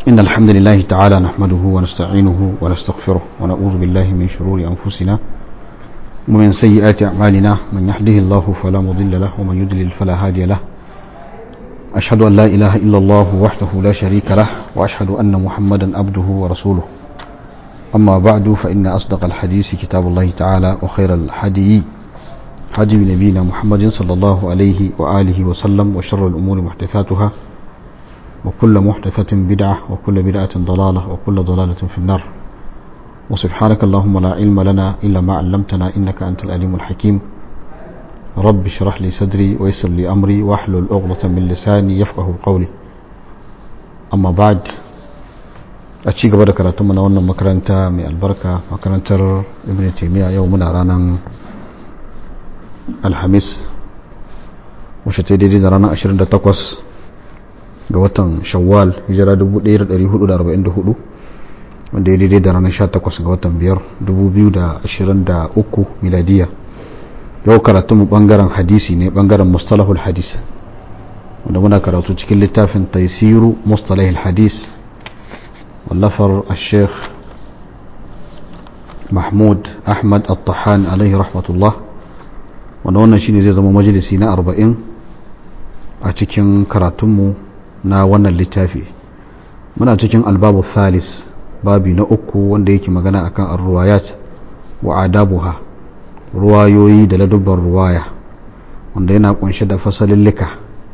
إن الحمد لله تعالى نحمده ونستعينه ونستغفره ونعوذ بالله من شرور أنفسنا ومن سيئات أعمالنا من يهده الله فلا مضل له ومن يضلل فلا هادي له أشهد أن لا إله إلا الله وحده لا شريك له وأشهد أن محمدا عبده ورسوله أما بعد فإن أصدق الحديث كتاب الله تعالى وخير الحدي حدي نبينا محمد صلى الله عليه وآله وسلم وشر الأمور محدثاتها وكل محدثة بدعة وكل بدعة ضلالة وكل ضلالة في النار وسبحانك اللهم لا علم لنا إلا ما علمتنا إنك أنت الأليم الحكيم رب اشرح لي صدري ويسر لي أمري واحلل عقدة من لساني يفقه قولي أما بعد أتشي قبل كراتم من أولنا مكرنتا من البركة مكرنتر ابن تيمية يومنا رانا الحميس وشتيدي رانا أشرين تقوس ga watan shawwal hijira 1444 wanda ya daidai da ranar 18 ga watan 5 2023 miladiya yau karatu mu bangaren hadisi ne bangaren mustalahul hadis wanda muna karatu cikin littafin taisiru mustalahul hadis wallafar al-sheikh mahmud ahmad al-tahan alaihi rahmatullah wanda wannan shine zai zama majalisi na 40 a cikin karatunmu na wannan littafi muna cikin albabu thalis babi na uku wanda yake magana akan arruwayat wa adabuha ruwayoyi da ladubban ruwaya wanda yana kunshe da fasalin lika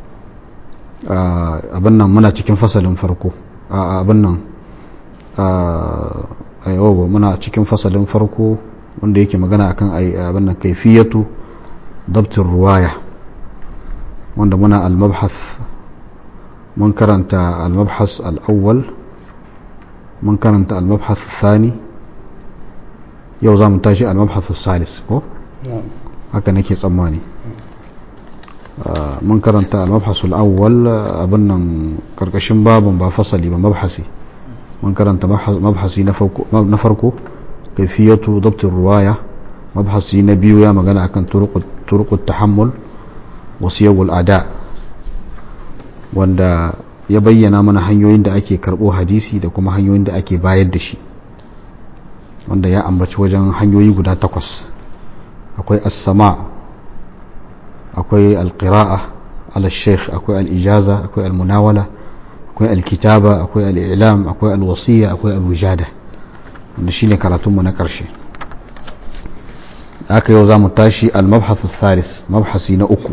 abin nan muna cikin fasalin farko abin nan ayyawaba muna cikin fasalin farko wanda yake magana akan abin nan kaifiyatu dabtin ruwaya wanda muna al-mabhath من كرنت المبحث الأول من كرنت المبحث الثاني يوزا منتاجي المبحث الثالث كو هكا نكي تسماني من كرنت المبحث الأول أبنا كركشن باب بفصلي بمبحثي من كرنت مبحثي نفركو كيفية ضبط الرواية مبحثي نبيو يا مغانا كان طرق طرق التحمل وسيو الأداء wanda ya bayyana mana hanyoyin da ake karɓo hadisi da kuma hanyoyin da ake bayar da shi wanda ya ambaci wajen hanyoyi guda takwas akwai as-sama akwai al-qira'a ala sheikh akwai al-ijaza akwai al-munawala akwai al-kitaba akwai al-i'lam akwai al-wasiya akwai al-wujada wanda shine karatunmu na ƙarshe aka yau za mu tashi al-mabhath al-thalis mabhasi na uku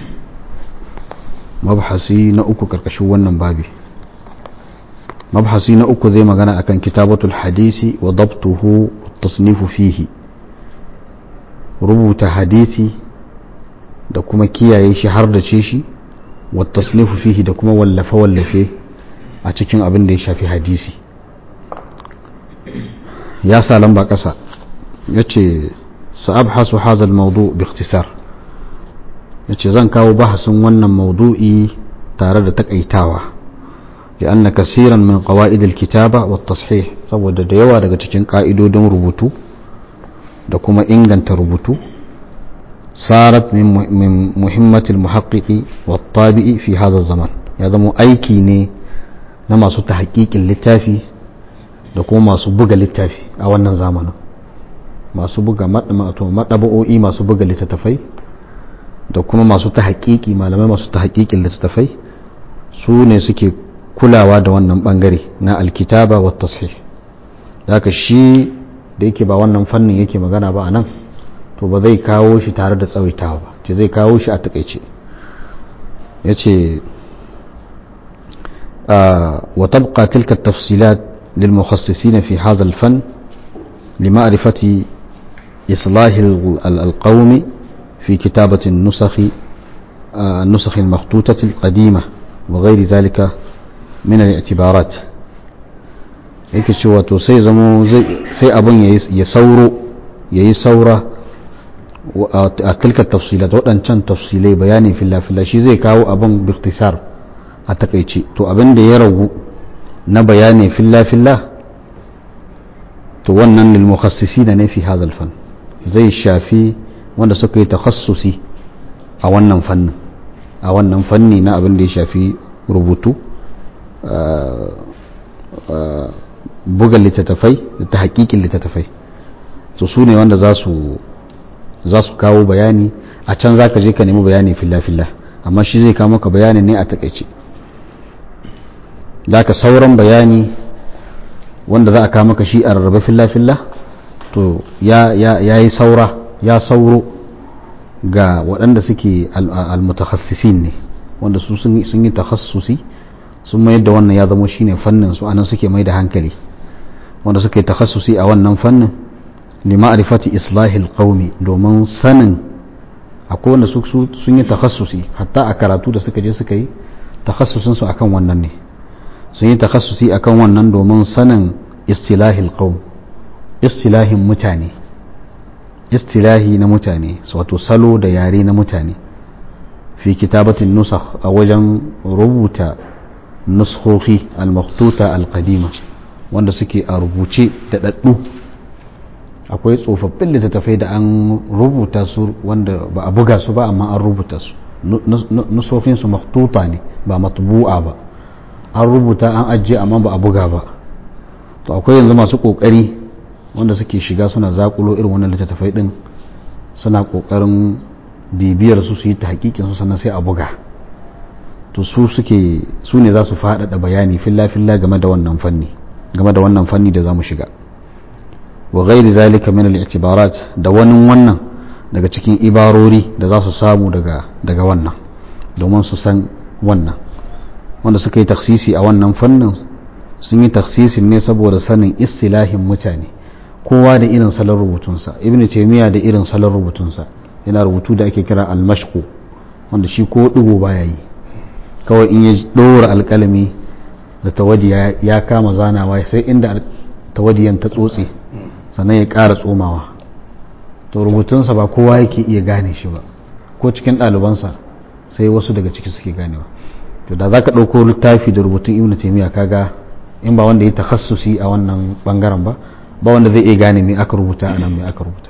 mabhasi na uku karkashin wannan babi mabhasi na uku zai magana akan kitabatul hadisi wa dabtuhu tasnifu fihi rubuta hadisi da kuma kiyaye shi har da ce shi wa tasnifu fihi da kuma wallafe wallafe a cikin abin da ya shafi hadisi ya sa lamba ƙasa ya ce sa'abhasu hazal maudu bi ikhtisar yace zan kawo bahasin wannan maudu'i tare da takaitawa li'anna kasiran min qawaid al-kitaba wa tashih saboda da yawa daga cikin ka'idodin rubutu da kuma inganta rubutu sarat min muhimmati al-muhaqqiqi wa tabi'i fi hadha zaman ya zama aiki ne na masu tahqiqin littafi da kuma masu buga littafi a wannan zamanin masu buga madaba'o'i masu buga littattafai da kuma masu ta haƙiƙi malamai masu ta haƙiƙin littattafai su ne suke kulawa da wannan ɓangare na alkitaba wa tashih daga shi da yake ba wannan fannin yake magana ba a nan to ba zai kawo shi tare da tsawaitawa ba ce zai kawo shi a takaice ya ce wa tabqa tilka tafsilat lil mukhassisin fi hadha al fan لمعرفة إصلاح القوم في كتابة النسخ النسخ المخطوطة القديمة وغير ذلك من الاعتبارات yake cewa to sai zamo sai abin ya sauro ya yi saura a tilka tafsilat waɗancan tafsilai bayanin filla-filla shi zai kawo abin biktisar a takaice to abin da ya ragu na bayani filla-filla to wannan lilmukhassisi na ne fi hazal fan zai shafi wanda suka yi takhassusi a wannan fannin a wannan fanni na abin da ya shafi rubutu buga littattafai da ta hakikin littattafai to su ne wanda za su za su kawo bayani a can za ka je ka nemi bayani filla-filla amma shi zai kawo maka bayanin ne a takaice da ka sauran bayani wanda za a kawo maka shi a rarrabe filla-filla to ya yi saura ya sauro ga waɗanda suke almutakhassisin ne wanda su sun yi takhassusi sun mayar da wannan ya zama shine fannin su anan suke mai da hankali wanda suke takhassusi a wannan fannin lima'rifati islahil qaumi domin sanin akwai wanda su sun yi takhassusi hatta a karatu da suka je suka yi takhassusin su akan wannan ne sun yi takhassusi akan wannan domin sanin istilahil qaum istilahin mutane istilahi na mutane wato salo da yare na mutane fi kitabatin nusakh a wajen rubuta nuskhohi al-makhtuta al-qadima wanda suke a rubuce da daddu akwai tsofaffin littattafai da an rubuta su wanda ba a buga su ba amma an rubuta su nusofin su makhtuta ne ba matbu'a ba an rubuta an ajiye amma ba a buga ba to akwai yanzu masu kokari wanda suke shiga suna zakulo irin wannan littattafai din suna kokarin bibiyar su su yi ta hakikin su sannan sai a buga to su suke su ne za su faɗaɗa bayani filla-filla game da wannan fanni game da wannan fanni da za mu shiga wa ghairi zalika min al-i'tibarat da wani wannan daga cikin ibarori da za su samu daga daga wannan domin su san wannan wanda suka yi taksisi a wannan fannin sun yi taksisin ne saboda sanin istilahin mutane kowa da irin salon rubutunsa ibn taymiya da irin salon rubutunsa yana rubutu da ake kira al-mashqu wanda shi ko digo baya yi kawai in ya dora alkalami da tawadi ya kama zanawa sai inda tawadiyan ta tsotse sannan ya ƙara tsomawa to rubutunsa ba kowa yake iya gane shi ba ko cikin ɗalibansa sai wasu daga ciki suke ganewa to da za ka ɗauko littafi da rubutun ibn taymiya kaga in ba wanda ya takhassusi a wannan bangaren ba ba wanda zai iya gane me aka rubuta a nan me aka rubuta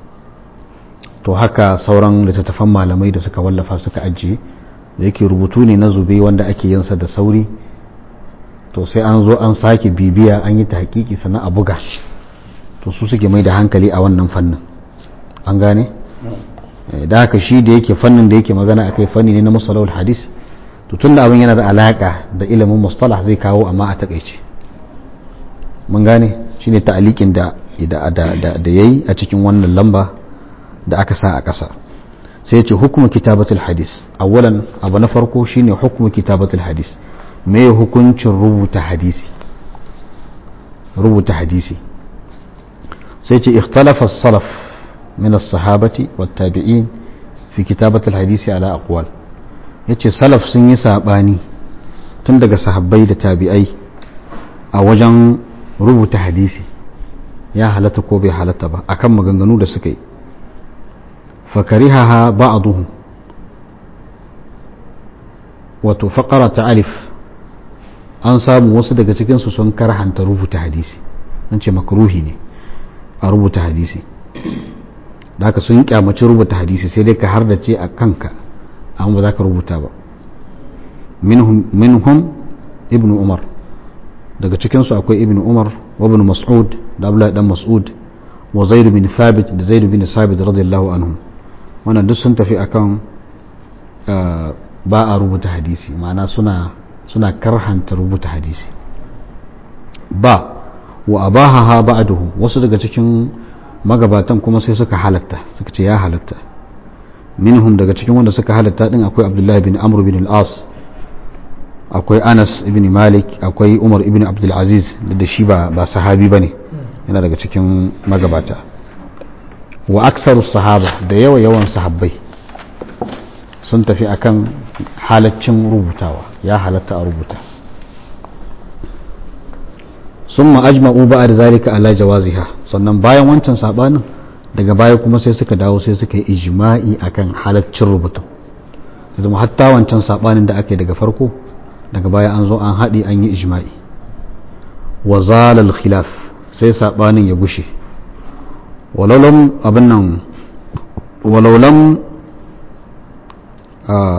to haka sauran littattafan malamai da suka wallafa suka ajiye da yake rubutu ne na zube wanda ake yinsa da sauri to sai an zo an sake bibiya an yi ta hakiki sannan a buga to su suke mai da hankali a wannan fannin an gane da haka shi da yake fannin da yake magana akai fanni ne na musalawul hadis to tun da abin yana da alaka da ilimin mustalah zai kawo amma a takaice mun gane shine ta'alikin da da da yayi a cikin wannan lamba da aka sa a ƙasa sai ce hukumu kitabatul hadis awalan abu na farko shine hukumu kitabatul hadis me hukuncin rubuta hadisi rubuta hadisi sai ce ikhtalafa salaf min as-sahabati wat tabi'in fi kitabatul hadisi ala aqwal yace salaf sun yi sabani tun daga sahabbai da tabi'ai a wajen rubuta hadisi ya halatta ko bai halatta ba akan maganganu da suka yi fakarihaha ba'duhum wato faqara ta alif an samu wasu daga cikinsu sun karhanta rubuta hadisi an ce makruhi ne a rubuta hadisi da haka sun kyamaci rubuta hadisi sai dai ka har da ce a kanka amma ba za ka rubuta ba minhum ibn umar daga cikinsu akwai ibn umar wa ibn mas'ud da abdullahi dan mas'ud wa zaid bin thabit da zaid bin thabit radiyallahu anhum wannan duk sun tafi akan ba a rubuta hadisi ma'ana suna suna karhanta rubuta hadisi ba wa abahaha ba'duhu wasu daga cikin magabatan kuma sai suka halatta suka ce ya halatta minhum daga cikin wanda suka halatta din akwai abdullahi bin amr bin al-as akwai anas ibn malik akwai umar ibn abdul aziz da shi ba ba sahabi bane yana daga cikin magabata wa aksaru sahaba da yawa yawan sahabbai sun tafi akan halaccin rubutawa ya halatta a rubuta sun ma'ajma'u ba da zalika ala jawaziha sannan bayan wancan sabanin daga baya kuma sai suka dawo sai suka yi ijma'i akan halaccin rubutu ya zama hatta wancan sabanin da aka yi daga farko daga baya an zo an haɗi an yi ijma'i wa zalal khilaf sai sabanin ya gushe walaulam abin nan walaulam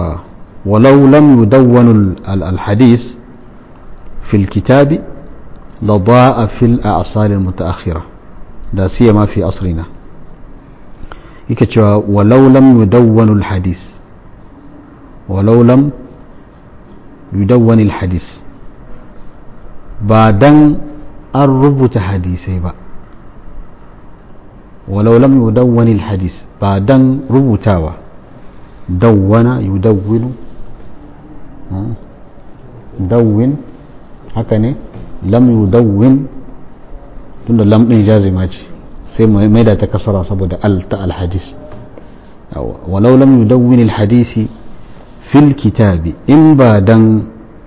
ولو لم يدون الحديث في الكتاب لضاء في الأعصار المتأخرة لا سيما في عصرنا يكتشوا ولو لم يدون الحديث ولو لم يدون الحديث بعدن الربط حديثي بقى ولو لم يدون الحديث بعدن ربطاوة دون يدون دون هكذا lam yudawwin tunda lam din jazima ce sai mai da ta kasara saboda al ta alhadis walau lam yudawwin alhadisi fil kitabi in ba dan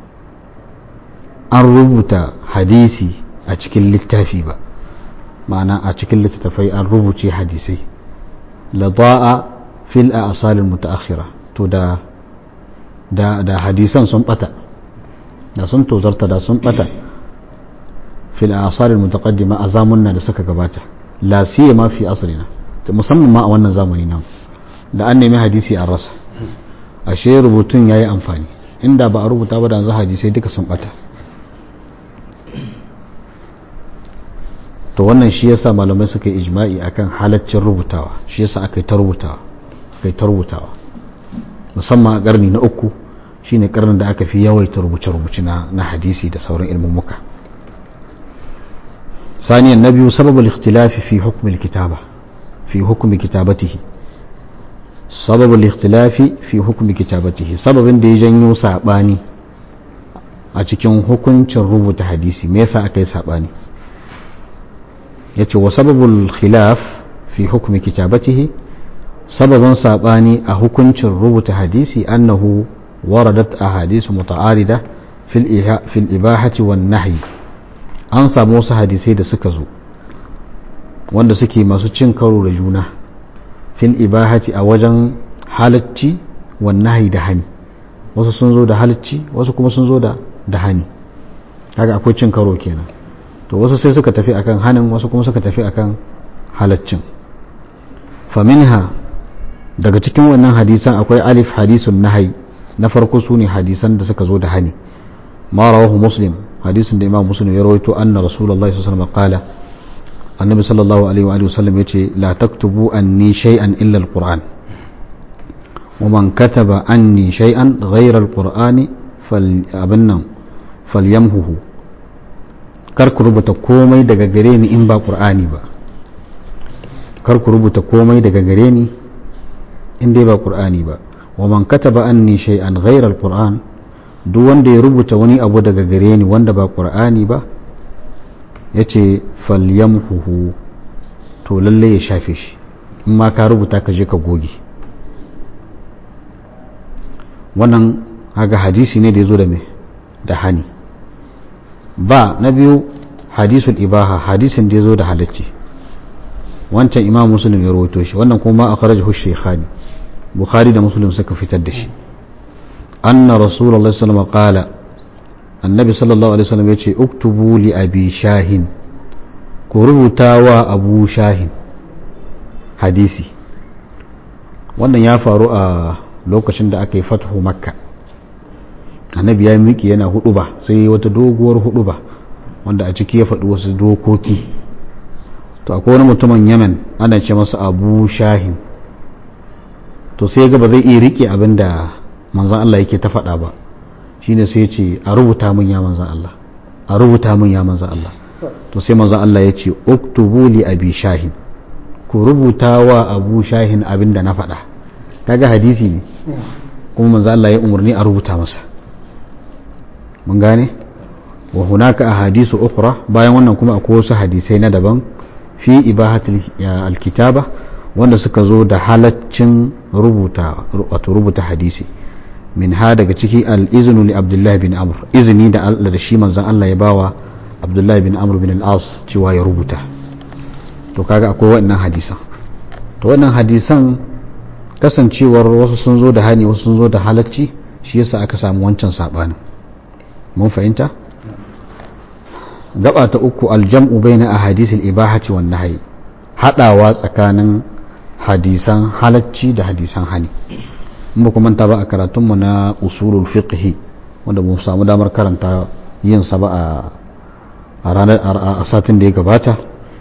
an rubuta hadisi a cikin littafi ba ma'ana a cikin littattafai an rubuce hadisai la da'a fil a'salil mutaakhira to da da da hadisan sun bata da sun tozarta da sun bata في الآثار المتقدمة أزامنا da suka gabata la siyama fi asrina musamman ma a wannan zamani nan da an nemi hadisi an rasa ashe rubutun yayi amfani inda ba a rubuta ba da yanzu hadisai duka sun bata to wannan shi yasa malamai suka yi ijma'i akan halaccin rubutawa shi yasa aka yi ta rubutawa aka yi ta rubutawa musamman a karni na uku shine karnin da aka fi yawaita rubuce-rubuce na hadisi da sauran ilmummuka ثانيا النبي سبب الاختلاف في حكم الكتابة في حكم كتابته سبب الاختلاف في حكم كتابته سبب da ya janyo saɓani a cikin hukuncin rubuta hadisi me yasa aka yi saɓani ya ce wa sababul khilaf fi hukumi kitabatihi sababin saɓani a hukuncin rubuta hadisi annahu waradat a hadisu muta'arida fil ibahati wan nahyi an samu wasu hadisai da suka zo wanda suke masu cin karo da juna fil ibahati a wajen halacci wannahi da hani wasu sun zo da halacci wasu kuma sun zo da da hani kaga akwai cin karo kenan to wasu sai suka tafi akan hanin wasu kuma suka tafi akan halaccin faminha daga cikin wannan hadisan akwai alif hadisun nahai na farko su ne hadisan da suka zo da hani ma rawahu muslim hadisin da imam muslim ya rawaito anna rasulullahi sallallahu alaihi wasallam qala annabi sallallahu alaihi wa sallam yace la taktubu anni shay'an illa alquran wa man kataba anni shay'an ghayra alqur'ani fal abinnan falyamhuhu kar ku rubuta komai daga gare ni in ba qur'ani ba kar ku rubuta komai daga gare ni in dai ba qur'ani ba wa man kataba anni shay'an ghayra alquran duk wanda ya rubuta wani abu daga gare ni wanda ba qur'ani ba yace falyamhuhu to lalle ya shafe shi in ma ka rubuta ka je ka goge wannan haga hadisi ne da ya zo da me da hani ba na biyu hadisul ibaha hadisin da ya zo da halacci wancan imam muslim ya rawaito shi wannan kuma a kharajahu shaykhani bukhari da muslim suka fitar da shi anna rasulullahi sallallahu alaihi qala annabi sallallahu alaihi wasallam yace uktubu li abi shahin ku rubuta wa abu shahin hadisi wannan ya faru a lokacin da aka yi fathu makka annabi ya miki yana hudu ba sai wata doguwar hudu ba wanda a ciki ya faɗi wasu dokoki to akwai wani mutumin yemen ana ce masa abu shahin to sai ga ba zai iya rike abin da manzan Allah yake ta faɗa ba shine sai ce a rubuta min ya manzan Allah a rubuta min ya manzan Allah to sai manzan Allah ya ce uktubu li abi shahin ku rubuta wa abu shahin abin da na faɗa kaga hadisi ne kuma manzan Allah ya umarni a rubuta masa mun gane wa hunaka ahadisu ukhra bayan wannan kuma akwai wasu hadisai na daban fi ibahatul alkitaba wanda suka zo da halaccin rubuta wato rubuta hadisi min ha daga ciki al-iznu li abdullahi bin amr izini da Allah da shi manzon Allah ya bawa abdullahi bin amr bin al-as cewa ya rubuta to kaga akwai wannan hadisan to wannan hadisan kasancewar wasu sun zo da hani wasu sun zo da halacci shi yasa aka samu wancan sabanin mun fahimta gaba ta uku aljam'u baina ahadisil ibahati wan nahyi hadawa tsakanin hadisan halacci da hadisan hani in ba kuma ta ba a karatun mu na usulul fiqh wanda mu samu damar karanta yin sa ba a a ranar a satin da ya gabata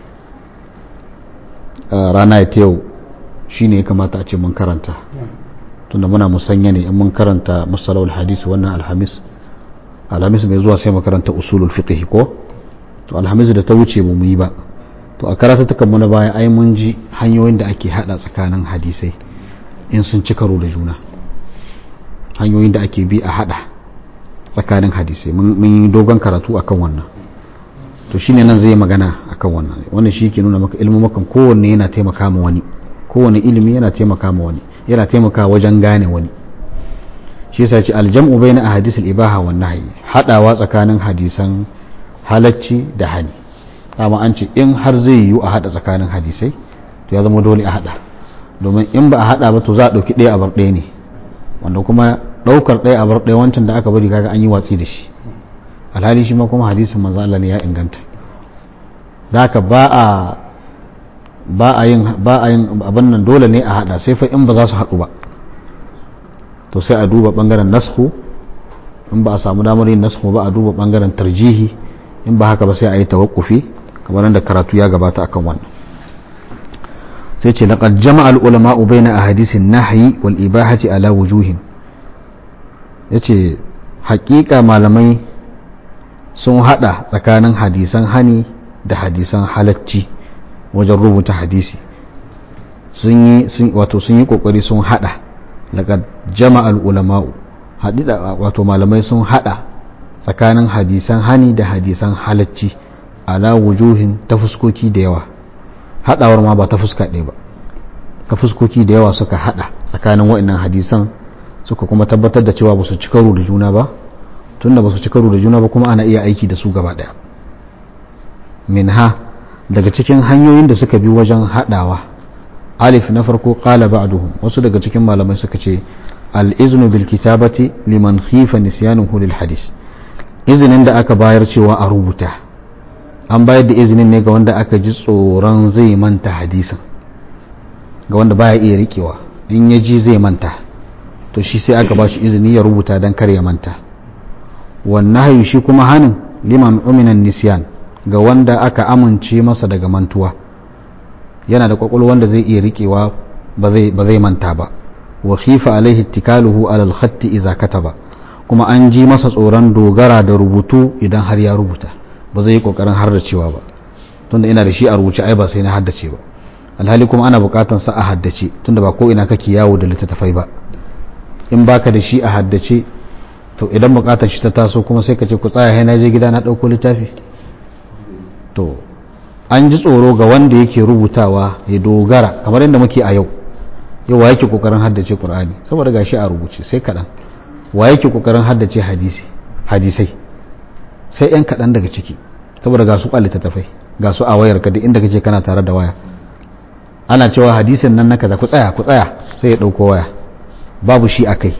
rana ta yau shine ya kamata a ce mun karanta tunda muna musanya ne in mun karanta musalawul hadisi wannan alhamis alhamis mai zuwa sai makaranta usulul fiqh ko to alhamis da ta wuce mu yi ba to a karatu tukan mu na baya ai mun ji hanyoyin da ake hada tsakanin hadisai in sun ci karo da juna hanyoyin da ake bi a hada tsakanin hadisai mun yi dogon karatu akan wannan to shine nan zai magana akan wannan wannan shi ke nuna maka ilmumakan kowanne yana taimaka ma wani kowanne ilimi yana taimaka ma wani yana taimaka wajen gane wani shi yasa ce aljam'u bayna ahadith al-ibaha wan nahyi hadawa tsakanin hadisan halacci da hani amma an ce in har zai yiwu a hada tsakanin hadisai to ya zama dole a hada domin in ba a hada ba to za a dauki ɗaya a bar ɗaya ne wanda kuma daukar ɗaya a bar ɗaya wancan da aka bari kaga an yi watsi da shi alhali shi ma kuma hadisin manzo Allah ne ya inganta da haka ba a ba a yin ba a yin abin nan dole ne a hada sai fa in ba za su haɗu ba to sai a duba bangaren nasku in ba a samu damar yin nasku ba a duba bangaren tarjihi in ba haka ba sai a yi tawakkufi kamar da karatu ya gabata akan wannan sai ce laqad jama'a al-ulama baina ahadithin nahyi wal ibahati ala wujuhin yace haƙiƙa malamai sun hada tsakanin hadisan hani da hadisan halacci wajen rubuta hadisi sun yi wato sun yi kokari sun hada daga jama'al ulama'u hadida wato malamai sun hada tsakanin hadisan hani da hadisan halacci ala wujuhin ta fuskoki da yawa hadawar ma ba ta fuska ɗaya ba ta fuskoki da yawa suka hada tsakanin waɗannan hadisan suka kuma tabbatar da cewa ba su ci karo da juna ba tunda ba su ci karo da juna ba kuma ana iya aiki da su gaba ɗaya minha daga cikin hanyoyin da suka bi wajen hadawa alif na farko qala ba'duhum wasu daga cikin malamai suka ce al-iznu bil kitabati liman khifa nisyanuhu lil hadis izinin da aka bayar cewa a rubuta an bayar da izinin ne ga wanda aka ji tsoron zai manta hadisin ga wanda baya iya rikewa in ya ji zai manta to shi sai aka ba shi izini ya rubuta don kar ya manta wannan hayu shi kuma hanin liman uminan nisyan ga wanda aka amince masa daga mantuwa yana da kwakwalwa wanda zai iya rikewa ba zai manta ba wa khifa alaihi ittikaluhu ala al-khatti idza kataba kuma an ji masa tsoron dogara da rubutu idan har ya rubuta ba zai yi kokarin haddacewa ba tunda ina da shi a rubuce ai ba sai na haddace ba alhali kuma ana bukatan sa a haddace tunda ba ko ina kake yawo da littattafai ba in baka da shi a haddace to idan bukatar shi ta taso kuma sai ka ce ku tsaya hai na je gida na dauko littafi to an ji tsoro ga wanda yake rubutawa ya dogara kamar yadda muke a yau yau wa yake kokarin haddace qur'ani saboda gashi a rubuce sai kadan wa yake kokarin haddace hadisi hadisai sai yan kadan daga ciki saboda ga su kwalita tafai ga su a wayar ka duk inda kace kana tare da waya ana cewa hadisin nan na kaza ku tsaya ku tsaya sai ya dauko waya babu shi akai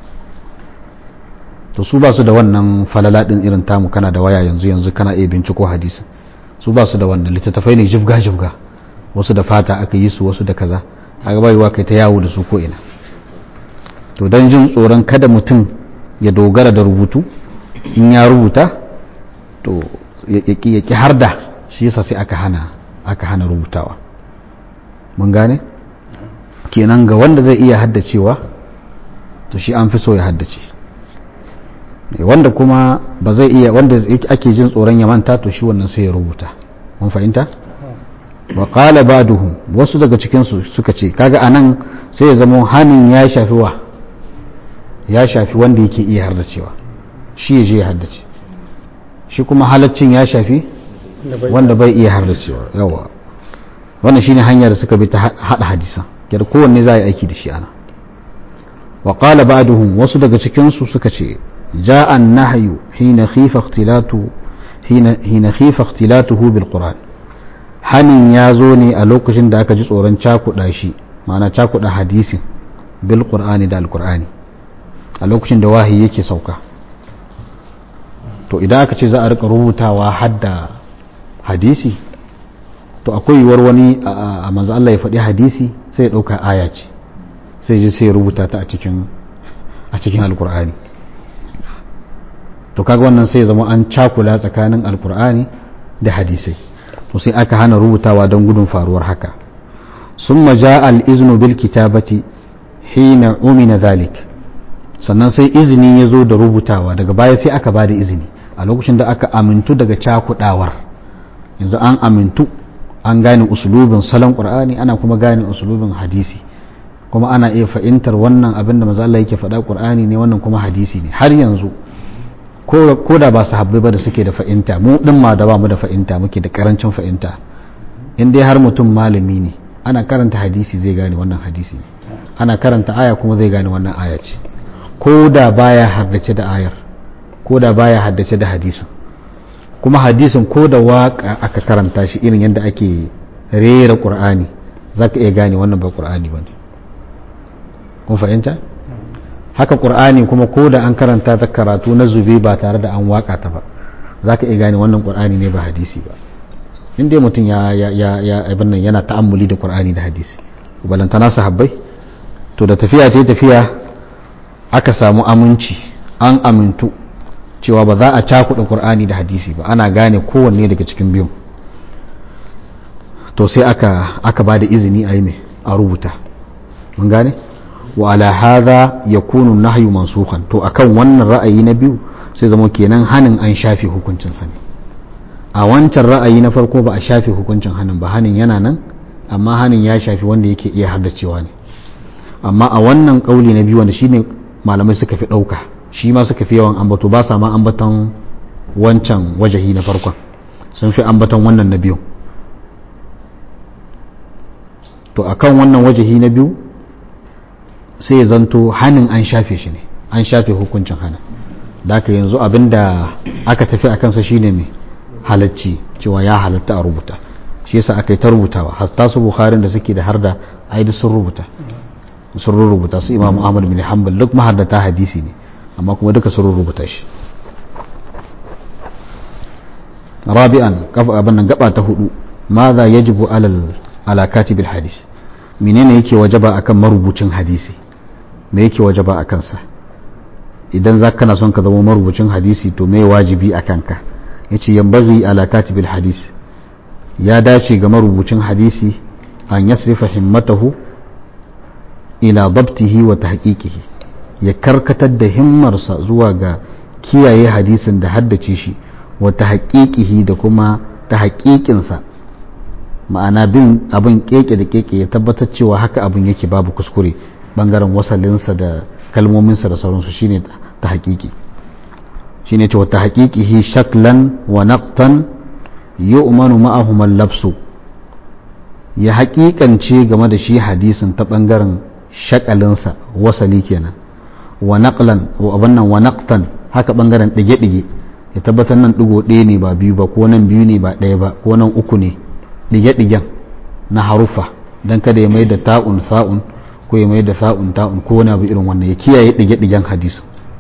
to su ba su da wannan falala din irin tamu kana da waya yanzu yanzu kana iya binciko hadisin su ba su da wannan littattafai ne jibga jibga wasu da fata aka yi su wasu da kaza a gaba kai ta yawo da su ko ina to don jin tsoron kada mutum ya dogara da rubutu in ya rubuta to ya ki har da shi yasa sai aka hana aka hana rubutawa mun gane kenan ga wanda zai iya haddacewa to shi an fi so ya haddace wanda kuma ba zai iya wanda ake jin tsoron ya manta to shi wannan sai ya rubuta mun fahimta wa qala ba'duhum wasu daga cikin su suka ce kaga anan sai ya zama hanin ya shafi wa ya shafi wanda yake iya haddacewa shi ya je ya haddace shi kuma halaccin ya shafi wanda bai iya haddacewa yawa wannan shine hanyar da suka bi ta hada hadisa yadda kowanne za a yi aiki da shi ana wa qala ba'duhum wasu daga cikin su suka ce جاء النهي حين خيف اختلاته حين حين خيف اختلاته بالقرآن hanin ya zo ne a lokacin da aka ji tsoron cakuɗa shi ma'ana cakuɗa hadisin bil qur'ani da alqur'ani a lokacin da wahayi yake sauka to idan aka ce za a rika rubutawa hadda hadisi to akwai yiwuwar wani a manzo Allah ya faɗi hadisi sai ya ɗauka aya ce sai je sai ya rubuta ta a cikin a cikin alqur'ani to kaga wannan sai ya zama an cakula tsakanin alkur'ani da hadisai to sai aka hana rubutawa don gudun faruwar haka summa ja'a al-iznu bil kitabati hina umina dhalik sannan sai izini ya zo da rubutawa daga baya sai aka bada izini a lokacin da aka amintu daga cakudawar yanzu an amintu an gane usulubin salon qur'ani ana kuma gane usulubin hadisi kuma ana iya fahimtar wannan abin da maza Allah yake faɗa qur'ani ne wannan kuma hadisi ne har yanzu ko da ba su habbai ba da suke da fahimta mu din ma da ba mu da fahimta muke da karancin fahimta in dai har mutum malami ne ana karanta hadisi zai gane wannan hadisi ne ana karanta aya kuma zai gane wannan aya ce ko da baya haddace da ayar ko da baya haddace da hadisin kuma hadisin ko da waka aka karanta shi irin yadda ake rera qur'ani zaka iya gane wannan ba qur'ani bane kun fahimta haka qur'ani kuma ko da an karanta ta karatu na zube ba tare da an waka ta ba zaka iya gane wannan qur'ani ne ba hadisi ba in dai mutum ya ya ya ya abin nan yana ta'ammuli da qur'ani da hadisi balantana sahabbai to da tafiya ta tafiya aka samu aminci an amintu cewa ba za a cakuɗa qur'ani da hadisi ba ana gane kowanne daga cikin biyun to sai aka aka ba da izini a yi mai a rubuta mun gane wa ala hadha yakunu nahyu mansukhan to akan wannan ra'ayi na biyu sai zama kenan hanin an shafe hukuncin sa ne a wancan ra'ayi na farko ba a shafe hukuncin hanin ba hanin yana nan amma hanin ya shafi wanda yake iya haddacewa ne amma a wannan kauli na biyu wanda shine malamai suka fi dauka shi ma suka fi yawan ambato ba sa ma ambaton wancan wajahi na farkon sun fi ambaton wannan na biyu to akan wannan wajahi na biyu sai ya zanto hannun an shafe shi ne an shafe hukuncin hana da aka yanzu abinda aka tafi a kansa shine mai halacci cewa ya halatta a rubuta shi yasa aka yi ta rubutawa hasta su bukharin da suke da har da aidi sun rubuta sun rubuta su imamu ahmad bin hanbal duk mahaddata hadisi ne amma kuma duka sun rubuta shi rabi'an kafa abin nan gaba ta hudu madha yajibu alal ala katibil hadis menene yake wajaba akan marubucin hadisi me yake wajaba a kansa idan za kana son ka zama marubucin hadisi to me wajibi a kanka ya ce yambaghi ala katibil hadis ya dace ga marubucin hadisi an yasrifa himmatahu ila dabtihi wa tahqiqihi ya karkatar da himmarsa zuwa ga kiyaye hadisin da haddace shi wa tahqiqihi da kuma tahqiqinsa ma'ana bin abin keke da keke ya tabbatar cewa haka abin yake babu kuskure bangaren wasalinsa da kalmominsa da sauransu shine ta hakiki shine cewa ta hakikihi shaklan wa naqtan yu'manu ma'ahum al-labsu ya hakikance game da shi hadisin ta bangaren shakalinsa wasali kenan wa naqlan wa abannan wa naqtan haka bangaren dige dige ya tabbatar nan digo ɗaya ne ba biyu ba ko nan biyu ne ba ɗaya ba ko nan uku ne dige-digen na harufa don kada ya mai da ta'un sa'un ko ya mai da sa'un ta'un ko wani abu irin wannan ya kiyaye dige-digen hadisu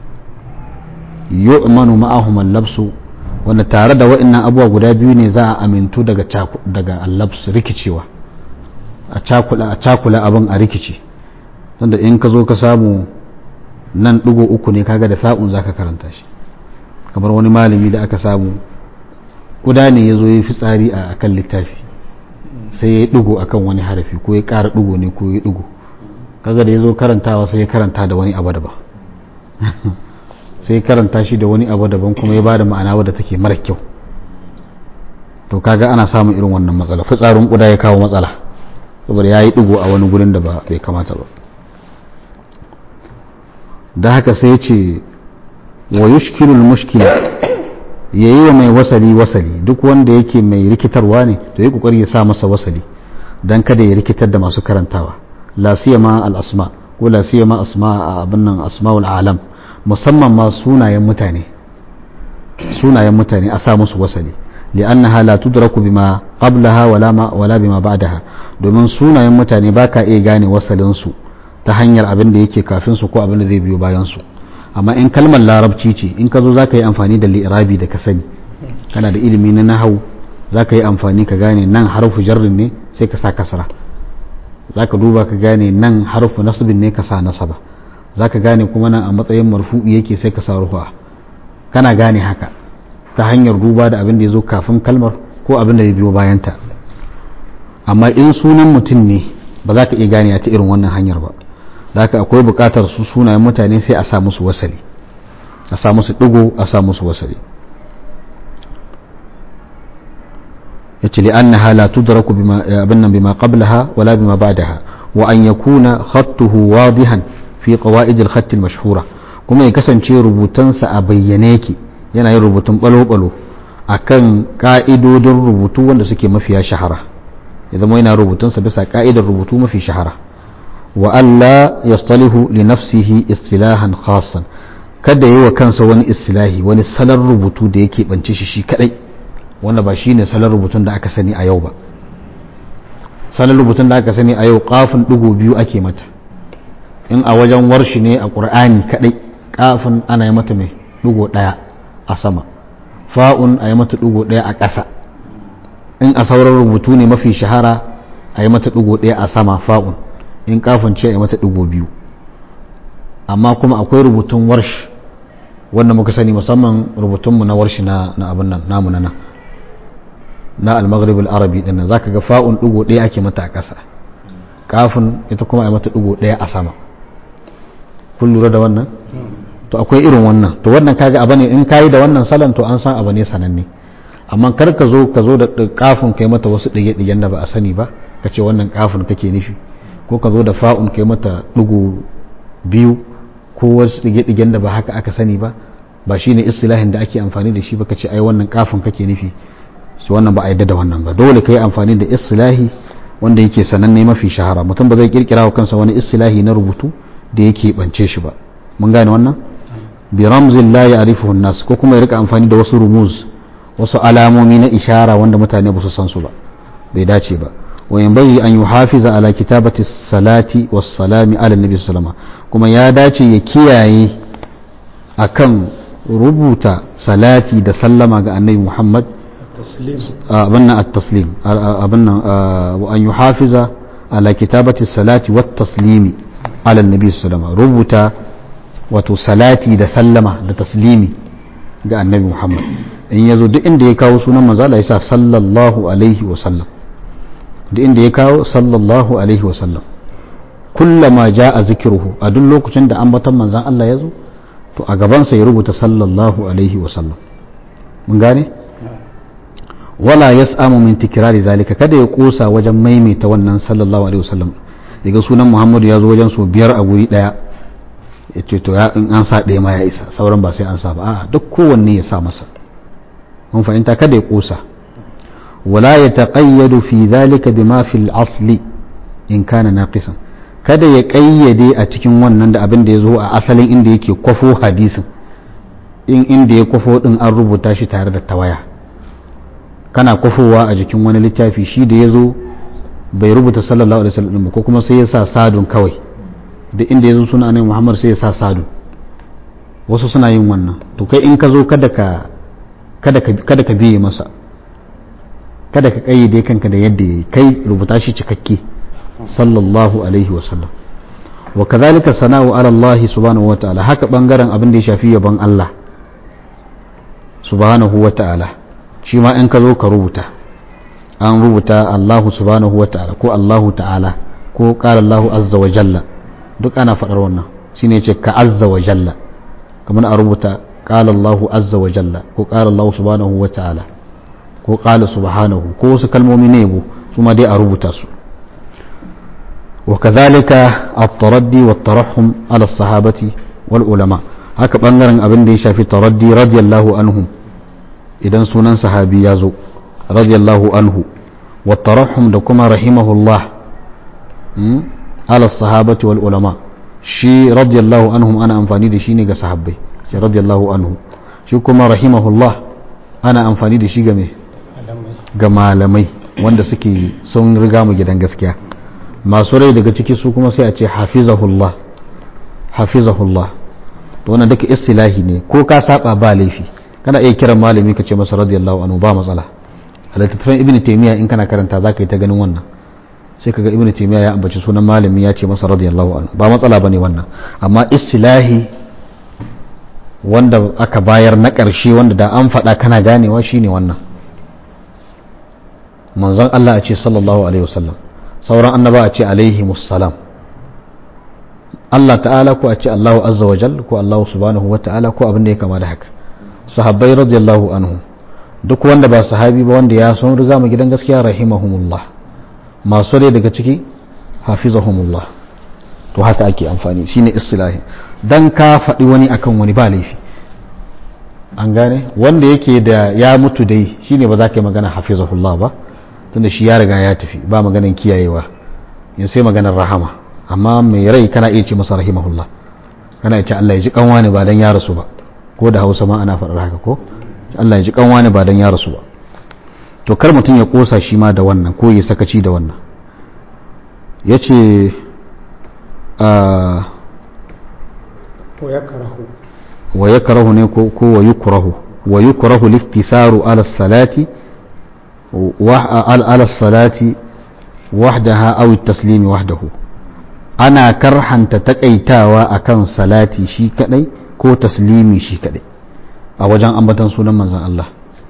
yu'manu ma'ahum al-labsu wanda tare da wa'annan abubuwa guda biyu ne za a amintu daga daga al-labs rikicewa a cakula a cakula abin a rikici tunda in ka zo ka samu nan digo uku ne kaga da sa'un zaka karanta shi kamar wani malami da aka samu kuda ne ya zo ya fi tsari a kan littafi sai ya yi ɗigo a kan wani harafi ko ya ƙara ɗigo ne ko ya ɗigo kaga da ya zo karantawa sai ya karanta da wani abu daban sai ya karanta shi da wani abu daban kuma ya ba da ma'ana wadda take mara kyau to kaga ana samun irin wannan matsala fitsarin kuda ya kawo matsala saboda ya yi ɗigo a wani gurin da ba bai kamata ba da haka sai ya ce wa yushkilul mushkila ya yi wa mai wasali wasali duk wanda yake mai rikitarwa ne to yi kokari ya sa masa wasali don kada ya rikitar da masu karantawa la siyama al asma ko la siyama asma a abin nan asmaul alam musamman ma sunayen mutane sunayen mutane a sa musu wasali li'annaha la tudraku bima qablaha wala ma wala bima ba'daha domin sunayen mutane baka iya gane wasalin su ta hanyar abin da yake kafin su ko abin da zai biyo bayan su amma in kalmar larabci ce in ka zo za ka yi amfani da li'irabi da ka sani kana da ilimi na nahau za ka yi amfani ka gane nan harfu jarrin ne sai ka sa kasara za ka duba ka gane nan harfu nasibin ne ka sa nasaba za ka gane kuma nan a matsayin marfu'i yake sai ka sa rufa kana gane haka ta hanyar duba da abin da ya zo kafin kalmar ko abin da ya biyo bayanta amma in sunan mutum ne ba za ka iya gane ta irin wannan hanyar ba da haka akwai bukatar su sunayen mutane sai a sa musu wasali a sa musu digo a sa musu wasali yace li annaha la tudraku bima abinnan bima qablaha wala bima ba'daha wa an yakuna khattuhu wadihan fi qawaid al-khatt al-mashhura kuma ya kasance rubutansa a bayyane yake yana yin rubutun balo-balo akan ka'idodin rubutu wanda suke mafiya shahara ya zama yana rubutunsa bisa ka'idar rubutu mafi shahara wa Allah yastalihu li nafsihi istilahan khassan kada yi wa kansa wani istilahi wani salon rubutu da yake bance shi shi kadai wanda ba shi ne salon rubutun da aka sani a yau ba salon rubutun da aka sani a yau kafin digo biyu ake mata in a wajen warshi ne a ƙur'ani kadai kafin ana yi mata mai digo daya a sama fa'un a yi mata digo daya a ƙasa in a sauran rubutu ne mafi shahara a yi mata digo daya a sama fa'un in kafin ce a yi mata digo biyu amma kuma akwai rubutun warshi wanda muka sani musamman rubutunmu na warshi na abin nan namu na nan na al-maghrib al-arabi din nan zaka ga fa'un digo ɗaya ake mata a ƙasa kafin ita kuma a mata digo ɗaya a sama kun lura da wannan to akwai irin wannan to wannan kaga abu ne in kayi da wannan salon to an san abu ne sananne amma kar ka zo ka zo da kafin kai mata wasu ɗige ɗigen da ba a sani ba ka ce wannan kafin kake nufi ko ka zo da fa'un kai mata digo biyu ko wasu ɗige-ɗigen da ba haka aka sani ba ba shine istilahin da ake amfani da shi ba ka ce ai wannan kafin kake nufi su wannan ba a yadda da wannan ba dole ka yi amfani da istilahi wanda yake sananne mafi shahara mutum ba zai kirkira wa kansa wani istilahi na rubutu da yake bance shi ba mun gane wannan bi ramzin la ya'rifuhu nas ko kuma ya rika amfani da wasu rumuz wasu alamomi na ishara wanda mutane ba su san su ba bai dace ba wa yanbaghi an yuhafiza ala kitabati salati was salami ala nabi sallallahu kuma ya dace ya kiyaye akan rubuta salati da sallama ga annabi Muhammad abin nan at-taslim abin nan wa an yuhafiza ala kitabati salati wat taslimi ala annabi sallallahu rubuta wato salati da sallama da taslimi ga annabi Muhammad in yazo duk inda ya kawo sunan manzo Allah yasa sallallahu alaihi wa sallam duk inda ya kawo sallallahu alaihi wa sallam kullama jaa zikruhu a duk lokacin da ambaton manzon Allah yazo to a gabansa ya rubuta sallallahu alaihi wa sallam mun gane wala yas'amu min tikrari zalika kada ya kosa wajen maimaita wannan sallallahu alaihi wasallam daga sunan Muhammadu ya zo wajen so biyar a guri daya yace to ya in an sa ɗaya ma ya isa sauran ba sai an sa ba a'a duk kowanne ya sa masa mun fahimta kada ya kosa wala yataqayyadu fi dhalika bima fi al-asli in kana naqisan kada ya kayyade a cikin wannan da abin da ya zo a asalin inda yake kwafo hadisin in inda ya kwafo din an rubuta shi tare da tawaya kana kwafowa a jikin wani littafi shi da ya zo bai rubuta sallallahu alaihi wasallam ko kuma sai ya sa sadun kawai da inda ya zo suna annabi Muhammad sai ya sa sadun wasu suna yin wannan to kai in ka zo kada ka kada ka kada ka biye masa kada ka kayyade kanka da yadda yayi kai rubuta shi cikakke sallallahu alaihi wasallam wa kadhalika sana'u ala Allah subhanahu wa ta'ala haka bangaren abin da ya shafi yabon Allah subhanahu wa ta'ala shi ma in ka zo ka rubuta an rubuta Allahu subhanahu wa ta'ala ko Allahu ta'ala ko qala Allahu azza wa jalla duk ana faɗar wannan shine ce ka azza wa jalla kamar a rubuta qala Allahu azza wa jalla ko qala Allahu subhanahu wa ta'ala ko qala subhanahu ko wasu kalmomi ne yabo su ma dai a rubuta su وكذلك التردي والترحم على الصحابة والعلماء haka bangaren abin da ya shafi taraddi radiyallahu anhum idan sunan sahabi ya zo radiyallahu anhu wa tarahum da kuma rahimahullah ala sahabati wal ulama shi radiyallahu anhum ana amfani da shi ne ga sahabbai shi radiyallahu anhu shi kuma rahimahullah ana amfani da shi ga me ga malamai wanda suke sun riga mu gidan gaskiya masu rai daga ciki su kuma sai a ce hafizahullah hafizahullah to wannan duka istilahi ne ko ka saba ba laifi kana iya kiran malami ka ce masa radiyallahu anhu ba matsala a littattafan ibn taymiya in kana karanta za ka yi ta ganin wannan sai kaga ibn taymiya ya ambaci sunan malami ya ce masa radiyallahu anhu ba matsala bane wannan amma istilahi wanda aka bayar na ƙarshe wanda da an faɗa kana ganewa shine wannan manzon Allah a ce sallallahu alaihi wasallam sauran annaba a ce alaihi musallam Allah ta'ala ko a ce Allahu azza wa jal ko Allahu subhanahu wa ta'ala ko abin da ya kama da haka sahabbai radiyallahu anhu duk wanda ba sahabi ba wanda ya son riga mu gidan gaskiya rahimahumullah masu rai daga ciki hafizahumullah to haka ake amfani shine istilahi dan ka faɗi wani akan wani ba laifi an gane wanda yake da ya mutu dai shine ba za ka yi magana hafizahullah ba tunda shi ya riga ya tafi ba maganan kiyayewa yin sai maganar rahama amma mai rai kana iya ce masa rahimahullah kana iya ce Allah ya ji kanwa ne ba dan ya rasu ba ko da Hausa ma ana faɗar haka ko Allah ya ji kanwa ne ba dan ya rasu ba to kar mutum ya kosa shi ma da wannan ko ya sakaci da wannan yace a wa yakrahu ne ko wa yukrahu wa yukrahu liktisaru ala salati على الصلاة وحدها أو التسليم وحده أنا كرحا تتكيتاوا أكن صلاتي شي كدي كو تسليمي شي كدي أوجان أمبتن سنة منزان الله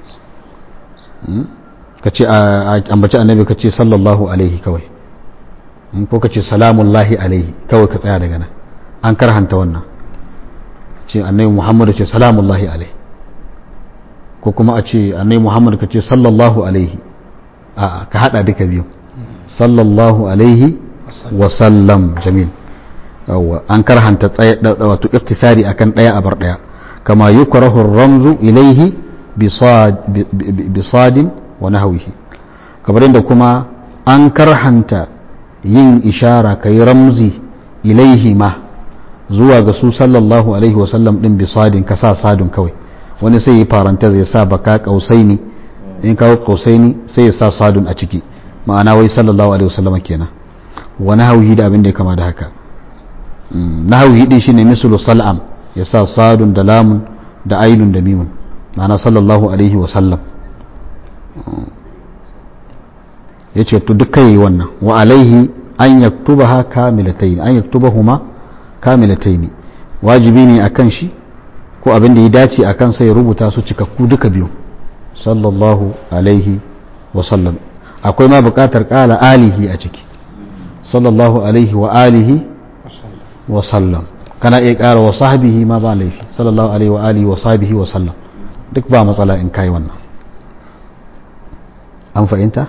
kace ambaci annabi kace sallallahu alaihi kawai ko kace salamullahi alaihi kawai ka tsaya daga nan an karhanta wannan ce annabi muhammadu ce salamullahi alaihi ko kuma a ce annai muhammad ka ce sallallahu alaihi a ka hada duka biyu sallallahu alaihi wa sallam jamil yawwa an karhanta tsaye wato iktisari akan daya a bar daya kama yukrahu ramzu ilaihi bi sadin wa nahwihi kamar inda kuma an karhanta yin ishara kai ramzi ilaihi ma zuwa ga su sallallahu alaihi wa sallam din bi sadin ka sa sadun kawai wani sai yi faranta zai sa baka kausaini in kawo kausaini sai ya sa sadun a ciki ma'ana wai sallallahu alaihi wasallam kenan wani hauhi da abin da ya kama da haka na hauhi din shine mislu sal'am ya sa sadun da lamun da ainun da mimun ma'ana sallallahu alaihi wasallam ya ce to duka yi wannan wa alaihi an yaktubaha kamilataini an yaktubahuma kamilataini wajibi ne akan shi ko abin da ya dace a kan sai rubuta su cikakku duka biyu sallallahu alaihi wasallam akwai ma bukatar kala alihi a ciki sallallahu alaihi wa alihi wasallam kana iya kara wa sahbihi ma ba laifi sallallahu alaihi wa alihi wa sahbihi wasallam duk ba matsala in kai wannan an fahimta